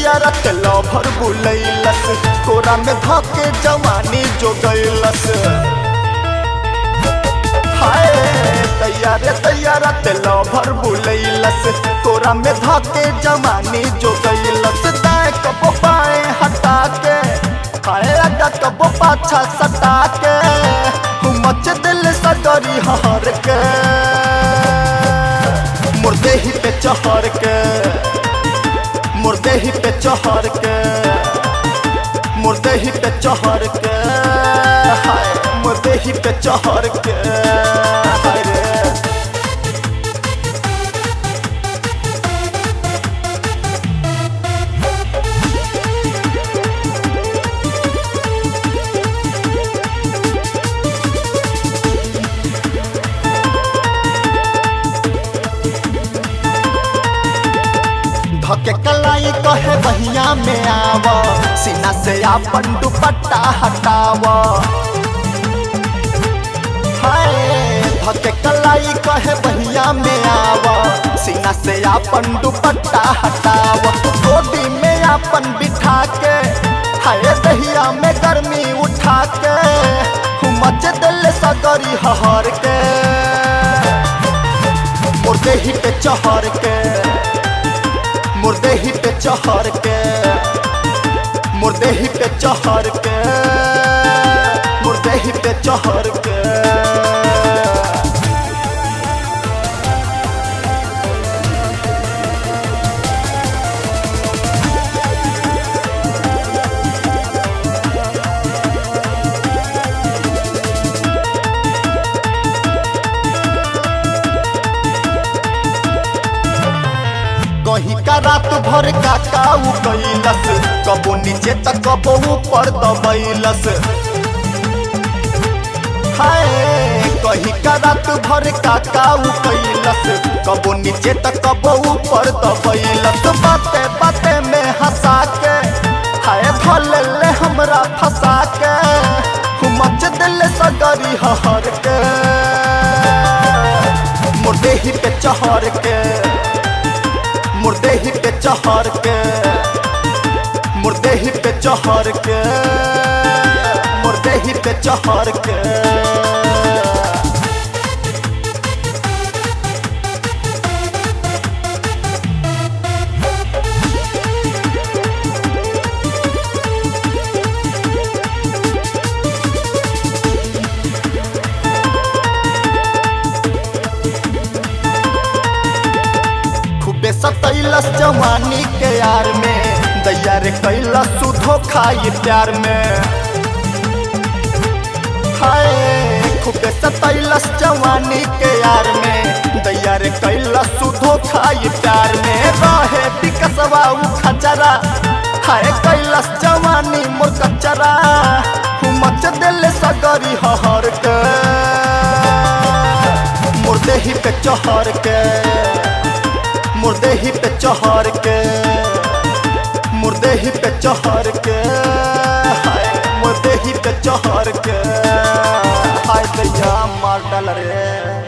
दैया रत लभर बुलैलस कोरा में धके जवानी जो गैलस हाय दैया रे दैया रत लभर बुलैलस कोरा में धके जवानी जो गैलस दाएं कबो बाएं हटा के हाय अड्डा कबो पाछा सटा के मच दिल सगरी हर के मुर्दे ही पे चहर के मुर्दे ही पे चहर के मुर्दे ही पे चहर के हाय मुर्दे ही पे चहर के हाय रे धके कलाई कहे बहिया में आव सीना से आपन दुपट्टा हटाव हाय धके कलाई कहे बहिया में आव सीना से आपन दुपट्टा हटाव गोदी में आपन बिठा के हाय दहिया में गर्मी उठा के मच दिल सगरी हहर के मुर्दे ही पे चहर के मुर्दे ही पे चहर के मुर्दे ही पे चहर के मुर्दे ही पे चहर के कहीं का रात भर का काऊ कैलस कबो नीचे त कबो ऊपर दबैलस हाय कहीं का रात भर का काऊ कैलस कबो नीचे त कबो ऊपर दबैलस बाते बाते में हंसा के हाय भल ले हमरा फंसा के मच दिल सगरी हहर के मुर्दे ही पे चहर के मुर्दे ही पे चहर के मुर्दे ही पे चहर के मुर्दे ही पे चहर के खूबे सतैलस जवानी के यार में दैया रे कैलस सुधो खाई प्यार में हाय खूबे सतैलस जवानी के यार में दैया रे कैलस सुधो खाई प्यार में रहे बिकसवा उ खचरा हाय कैलस जवानी मोर कचरा मच दिल सगरी हहर के मुर्दे ही पे चहर के मुर्दे ही पे चहर के मुर्दे ही पे चहर के हाय मुर्दे ही पे चहर के हाय दैया मार डाल रे